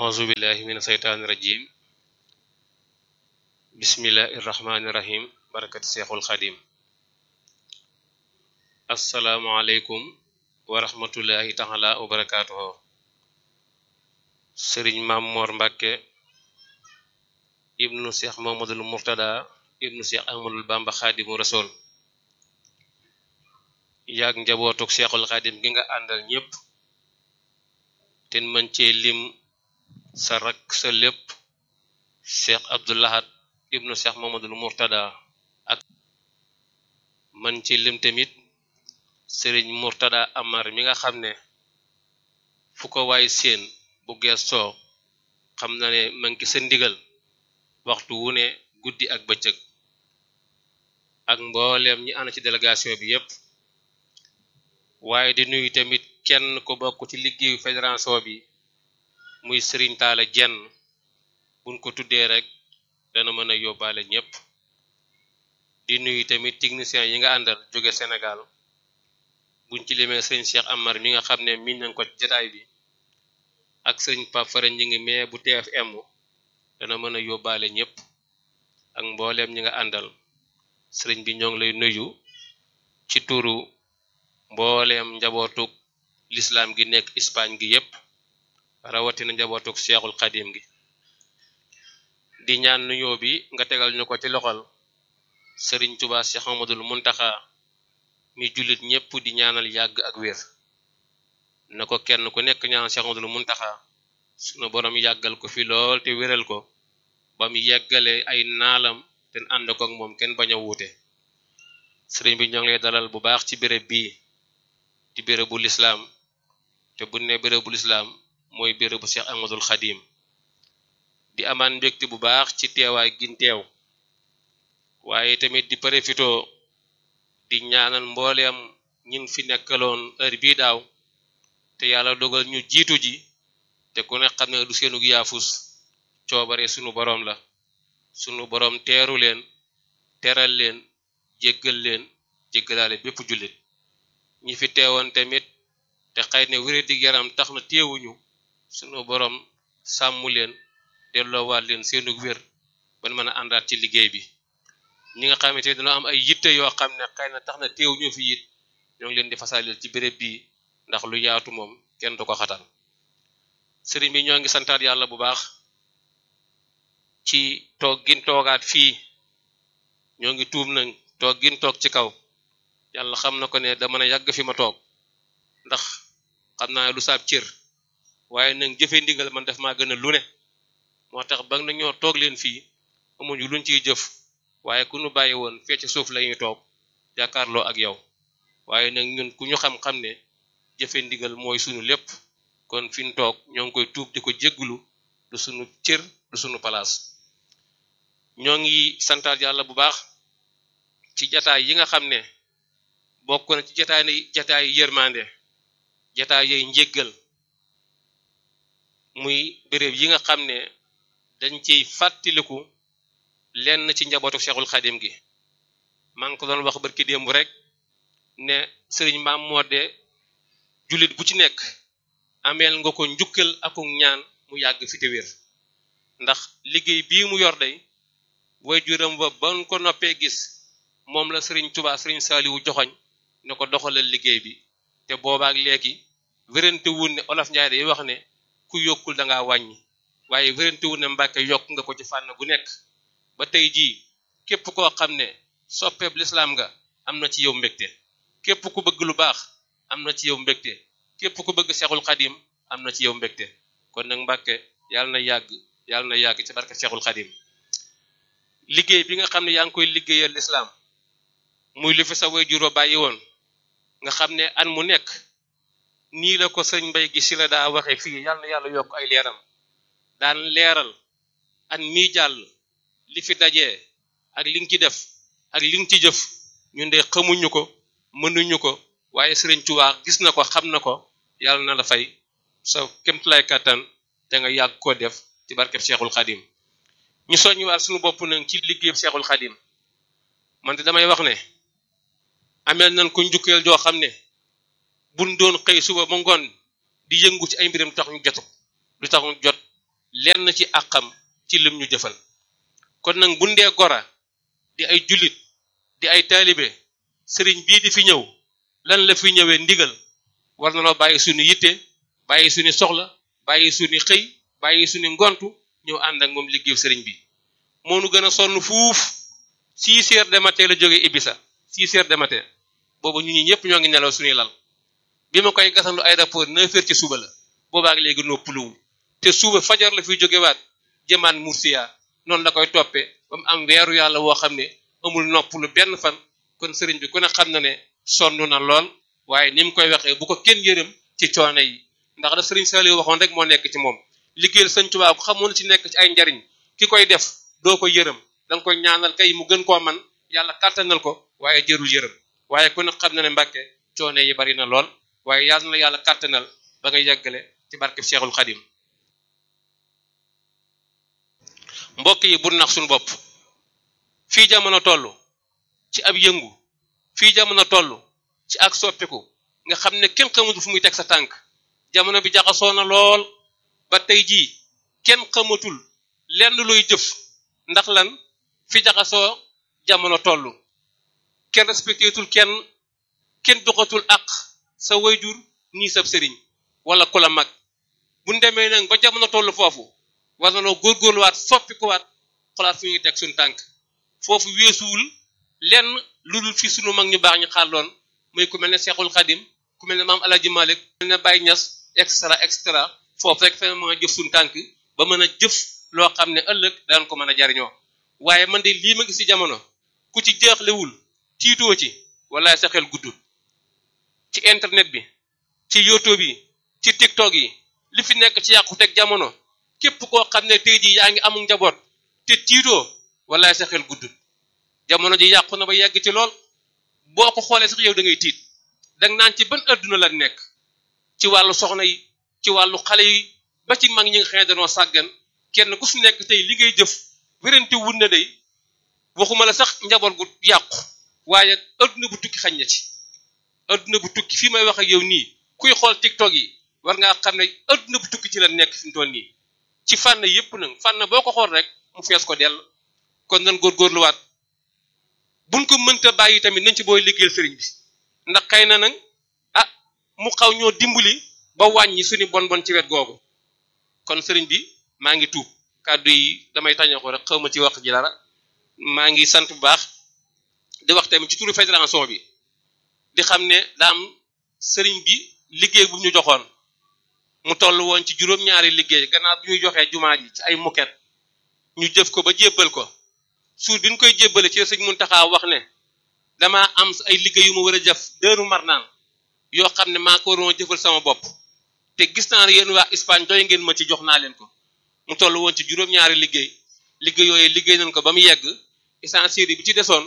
auzu billahi min seytaani rajim bismillahi irrahmani irrahim barakat seexul xadim assalaamu aleykum wa rahmatullahi taala wa barakaatuhu sëriñ Maam Moor Mbàkke ibnu seex Muhammadul Murtada ibnu seex Ahmadul Bamba xaadimu rasul yaag njabootuk seexul xadim gi nga àndal ñépp te mën cee lim sa rak sa lépp cheikh abdoulahat ibnu cheikh mamadul murtada ak man ci lim tamit sëriñ murtada amar mi nga xam ne fu ko waay seen bu geestoo xam na ne man ki sa ndigal waxtu wu ne guddi ak bëccëg ak mbooleem ñi ànd ci délégation bi yépp waaye di nuyu tamit kenn ku bokk ci liggéeyu fédération bi muy sëriñ taala jenn buñ ko tuddee rek dana mën a yóbbaale ñépp di nuyu tamit techniciens yi nga àndal jóge Sénégal buñ ci limee sëriñ Cheikh Amar mi nga xam ne miñ nañ ko jataay bi ak sëriñ Pape Fara ñi ngi mee bu TFM dana mën a yóbbaale ñépp ak mbooleem ñi nga àndal sëriñ bi ñoo ngi lay nuyu ci turu mbooleem njabootuk lislaam gi nekk Espagne gi yépp rawatina njabootuk seexul xadim gi di ñaan nuyoo bi nga tegal ñu ko ci loxol sëriñ Tuubaa Seex Ahmadul Muntaxa mi jullit ñépp di ñaanal yàgg ak wér na ko kenn ku nekk ñaanal Seex Ahmadul Muntaxa sunu borom yàggal ko fi lool te wéral ko ba mu yeggale ay naalam te ànd ko ak moom kenn bañ a wuute sëriñ bi ñoo ngi lay dalal bu baax ci béréb bii di bérébu lislaam te bu ne bérébu lislaam mooy bérébu Cheikh Ahmadul Xadim di amaan mbégte bu baax ci teewaay gin teew waaye tamit di profito di ñaanal mbooleem ñin fi nekkaloon heure bii daaw te yàlla dogal ñu jiitu ji te ku ne xam ne du seenug yaafus coobare sunu boroom la sunu boroom teeru leen teral leen jéggal leen jéggalaale bépp jullit ñi fi teewoon tamit te xëy ne wéradig yaram tax na teewuñu sunu boroom sàmmu leen delloowaat leen seenug wér ban mën a àndaat ci liggéey bi ñi nga xamante ne dañoo am ay yitte yoo xam ne xëy na tax na teewuñu fi it ñoo ngi leen di fasalil ci béréb bii ndax lu yaatu moom kenn du ko xatal sëriñ bi ñoo ngi santaat yàlla bu baax ci toog gin toogaat fii ñoo ngi tuub nañ toog gin toog ci kaw yàlla xam na ko ne dama ne yàgg fi ma toog ndax xam naa lu saab cër waaye nag jëfe ndigal man def maa gën a lu ne moo tax ba na ñoo toog leen fii amuñu luñ ciy jëf waaye ku ñu bàyyi woon fee ci suuf lañuy toog jàkkaarloo ak yow waaye nag ñun ku ñu xam-xam ne jëfe ndigal mooy sunu lépp kon fi ñu toog ñoo ngi koy tuub di ko jéggulu du sunu cër du sunu palaas ñoo ngi santaat yàlla bu baax ci jataay yi nga xam ne bokk na ci jataay jataay yërmande jataay yooyu njéggal muy béréb yi nga xam ne dañ ciy fàttaliku lenn ci njabootu Cheikhul Xadim gi maa ngi ko doon wax barki démb rek ne sëriñ maam moo de jullit bu ci nekk ameel nga ko njukkal ak ñaan mu yàgg fi te wér ndax liggéey bii mu yor day way juram ba ban ko noppee gis moom la sëriñ Tuubaa sëriñ Saaliwu joxoñ ne ko doxalal liggéey bi te boobaak léegi wérante wun ne olof njaay day wax ne ku yokkul da ngaa wàññi waaye wérante wun ne mbàkke yokk nga ko ci fànn gu nekk ba tey jii képp koo xam ne soppeeb lislaam nga am na ci yow mbégte képp ku bëgg lu baax am na ci yow mbégte képp ku bëgg seexul xadim am na ci yow mbégte kon nag mbàkke yàlla na yàgg yàlla na yàgg ci barke seexul xadim liggéey bi nga xam ne yaa ngi koy liggéeyal lislaam muy lu fi sa way juró bàyyi woon nga xam ne an mu nekk nii la ko sëñ mbay gi si la daa waxe fii yàlla na yàlla yokk ay leeram daan leeral an mii jàll li fi dajee ak li nga ci def ak li nga ci jëf ñun de xamuñu ko mënuñu ko waaye sëriñ Tuubaa gis na ko xam na ko yàlla na la fay sa kémtulay kàttan da nga yàgg koo def ci barkeb Seexul Xadim ñu soññiwaat suñu bopp nag ci liggéeyub Seexul Xadim man de damay wax ne ameel nañ ko njukkeel joo xam ne buñ doon xëy suba ba ngoon di yëngu ci ay mbiram tax ñu jotu lu tax ñu jot lenn ci àqam ci lim ñu jëfal kon nag bu ndee gora di ay jullit di ay taalibe sëriñ bii di fi ñëw lan la fi ñëwee ndigal war na noo bàyyi suñu yitte bàyyi suñu soxla bàyyi suñu xëy bàyyi suñu ngontu ñëw ànd ak moom liggéeyu sëriñ bi moo nu gën a sonn fuuf six heures de matin la jógee Ibisa six heures de matin boobu ñu ñi ñëpp ñoo ngi nelaw suñuy lal bi ma koy gasandu aéroport neuf heures ci suba la boobaak léegi noppaluwul te suba fajar la fiy jógewaat jëmaan Mursiya noonu la koy toppee ba mu am weeru yàlla woo xam ne amul noppalu benn fan kon sëriñ bi ku ne xam na ne sonn na lool waaye ni mu koy waxee bu ko kenn yërëm ci coono yi ndax la sëriñ Saliou waxoon rek moo nekk ci moom liggéeyal sëñ Tuubaa ko xamoon ci nekk ci ay njariñ ki koy def doo ko yërëm da nga koy ñaanal kay mu gën koo man yàlla kàttanal ko waaye jërul yërëm waaye ku ne xam na ne Mbàkke coono yi bari na lool waaye yàlla na yàlla kàttanal ba nga yeggale ci barkeb Cheikhul Khadim mbokk yi bu nax suñu bopp fii jamono toll ci ab yëngu fii jamono toll ci ak soppiku nga xam ne kenn xamatul fu muy teg sa tànk jamono bi jaxasoo na lool ba tey jii kenn xamatul lenn luy jëf ndax lan fi jaxasoo jamono toll kenn respectétul kenn kenn doxatul ak sa wayjur nii sab sëriñ wala ku la mag buñ demee nag ba jamono toll foofu war na noo góorgóorluwaat soppikuwaat xolaat fu ñuy teg suñu tànk foofu weesuwul lenn lu dul fi sunu mag ñu baax ñu xàlloon muy ku mel ne Seexul Xadim ku mel ne maam Alaaji Malik ku mel ne Baye Ñas extra extra foofu rek fa mën a jëf suñu tànk ba mën a jëf loo xam ne ëllëg daan ko mën a jariñoo waaye man de lii ma gis ci jamono ku ci jeexlewul tiitoo ci walaay sa xel guddul ci internet bi ci youtube yi ci tiktok yi li fi nekk ci yàqu teg jamono képp koo xam ne tey jii yaa ngi amul njaboot te tiitoo walaay sa xel guddul jamono ji yàqu na ba yegg ci lool boo ko xoolee sax yow da ngay tiit danga naan ci ban adduna la nekk ci wàllu soxna yi ci wàllu xale yi ba ci mag ñi nga xam ne danoo sàggan kenn ku su nekk tey li ngay jëf wérante wut na day waxuma la sax njaboot gu yàqu waaye adduna bu tukki xañ na ci adduna bu tukki fii may wax ak yow nii kuy xool tiktok yi war ngaa xam ne adduna bu tukki ci la nekk fi mu toll nii ci fànn yépp nag fànn boo ko xool rek mu fees ko dell kon nan góorgóorluwaat buñ ko mënta bàyyi tamit nañ ci booy liggéeyal sëriñ bi ndax xëy na nag ah mu xaw ñoo dimbali ba wàññi suñu bon bon ci wet googu kon sëriñ bi maa ngi tuub kàddu yi damay tañoo ko rek xaw ma ci wax ji dara maa ngi sant bu baax di wax tamit ci turu fédération bi di xam ne daam sëriñ bi liggéey bu ñu joxoon mu toll woon ci juróom-ñaari liggéey gannaaw bi ñuy joxee jumaa ji ci ay muket ñu jëf ko ba jébbal ko suur bi ñu koy jébbale ci sëñ Muntaxa wax ne damaa am ay liggéey yu ma war a jëf dëru mar naan yoo xam ne maa ko waroon jëfal sama bopp te gis naa ne yéen waa Espagne doy ngeen ma ci jox naa leen ko mu toll woon ci juróom-ñaari liggéey liggéey yooyu liggéey nañ ko ba mu yegg essentiel bi ci desoon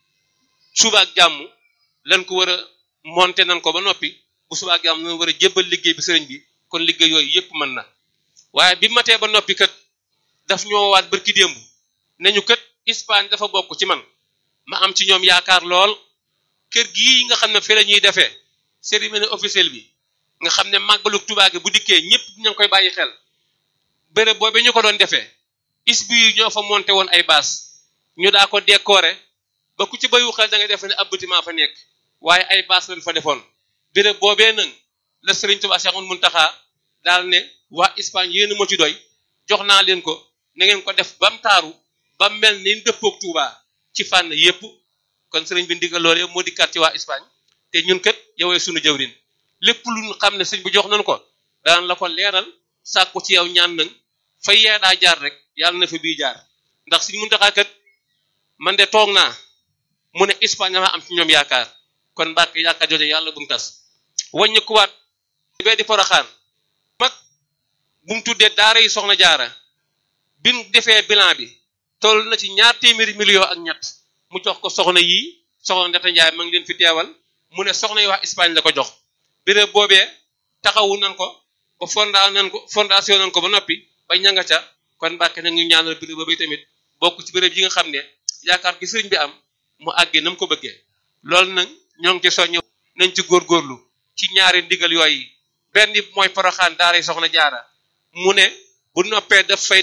suba ak jàmm lan ko war a monter nañ ko ba noppi bu suba ak jàmm lan war a jébbal liggéey bi sëriñ bi kon liggéey yooyu yépp mën na waaye bi matee ba noppi kat daf ñoo waat barki démb nañu kat Espagne dafa bokk ci man ma am ci ñoom yaakaar lool kër gii nga xam ne fi la ñuy defee cérémonie officielle bi nga xam ne màggalu Tuubaa gi bu dikkee ñëpp ña ngi koy bàyyi xel béréb boobu ñu ko doon defee is bi ñoo fa monté woon ay baas ñu daa ko décorer ba ku ci bayu xel da nga def ne ab bâtiment fa nekk waaye ay baas lañ fa defoon béréb boobee nag la Sëriñ Tuubaa Seexul Muntaxa daal ne waa Espagne yéen moo ci doy jox naa leen ko na ngeen ko def bam taaru ba mel ni dëppoog Tuubaa ci fànn yépp kon sëriñ bi ndigal loolu moo dikkaat ci waa Espagne te ñun kat yowee sunu jëwrin lépp lu ñu xam ne sëñ bi jox nañu ko daan la ko leeral sàkku ci yow ñaan nag fay yee daa jaar rek yàlla na fa bii jaar ndax suñ Muntaxa kat man de toog naa mu ne Espagne dama am ci ñoom yaakaar kon Mbàkke yaakaar jooje yàlla bu mu tas wàññi kuwaat bee di poroxaan mag bu mu tuddee daara yi soxna jaara bin defee bilan bi toll na ci ñaar téeméeri million ak ñett mu jox ko soxna yii soxna Ndata Njaay ma ngi leen fi teewal mu ne soxna yi wax Espagne la ko jox béréb boobee taxawu nan ko ba fonda nan ko fondation nan ko ba noppi ba ñanga ca kon Mbàkke na ñu ñaanal béréb boobu tamit bokk ci béréb yi nga xam ne yaakaar gi sëriñ bi am mu àggee na mu ko bëggee loolu nag ñoo ngi ci soññ nañ ci góorgóorlu ci ñaari ndigal yooyu benn mooy poroxaan daara yi soxna jaara mu ne bu noppee daf fay